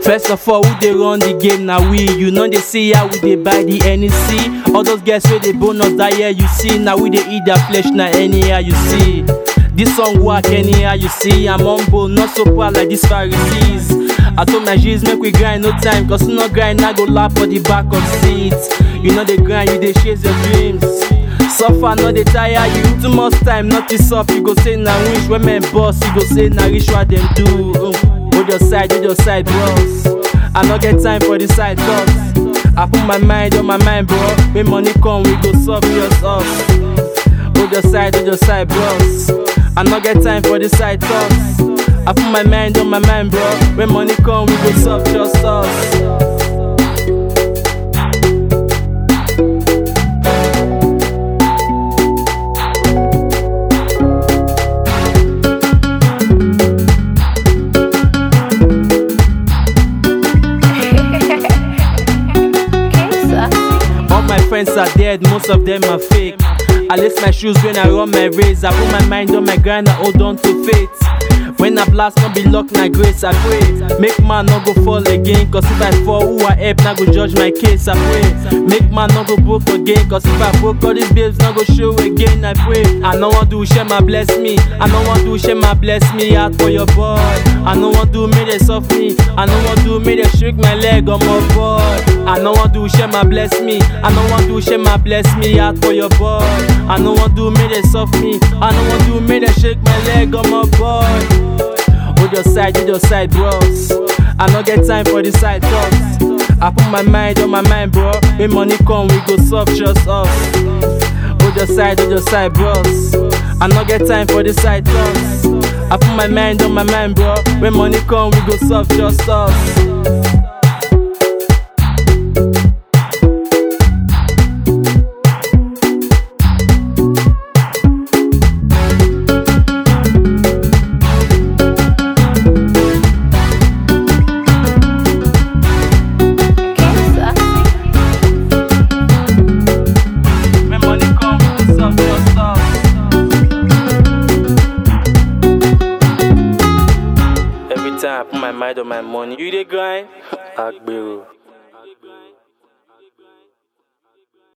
First of all, who dey run the game na we. You know they see how we dey buy the NEC. All those girls wey dey bonus that year you see. Now we dey eat their flesh na anyhow you see. This song work anyhow you see. I'm humble, not so proud like these Pharisees. I told my G's make we grind no time, cause no grind I go laugh for the back of seats. You know they grind, you dey chase your dreams. Suffer, no dey tire you. Too much time, notice up. You go say na wish when men boss, you go say na rich what them do. Um, Hold your side, hold your side, bros. I no get time for the side thoughts. I put my mind on my mind, bro. When money come, we go solve just us. Hold your side, hold your side, bros. I no get time for the side thoughts. I put my mind on my mind, bro. When money come, we go solve just us. All my friends are dead, most of them are fake. I lace my shoes when I run my race. I put my mind on my grind, I hold on to faith. When I blast, no be luck, na grace, I pray. Make man no go fall again, cause if I fall, who I help, na go judge my case, I pray. Make man no go broke again, cause if I broke, all these babes no go show again, I pray. I no want do share my bless me, I no want do share my bless me out for your boy. I no want do me they soft me, I no want do me they shake my leg on my boy. I no want do share my bless me, I no want do share my bless me out for your boy. I no want do me they soft me, I no want do me they shake my leg on my boy. Hold your side, hold your side, bros. I no get time for the side thoughts. I put my mind on my mind, bro. When money come, we go solve just us. Hold your side, hold your side, bros. I no get time for the side thoughts. I put my mind on my mind, bro. When money come, we go solve just us. When money come, we go solve just us. Every time I put my mind on my money, you dey grind. Agbero.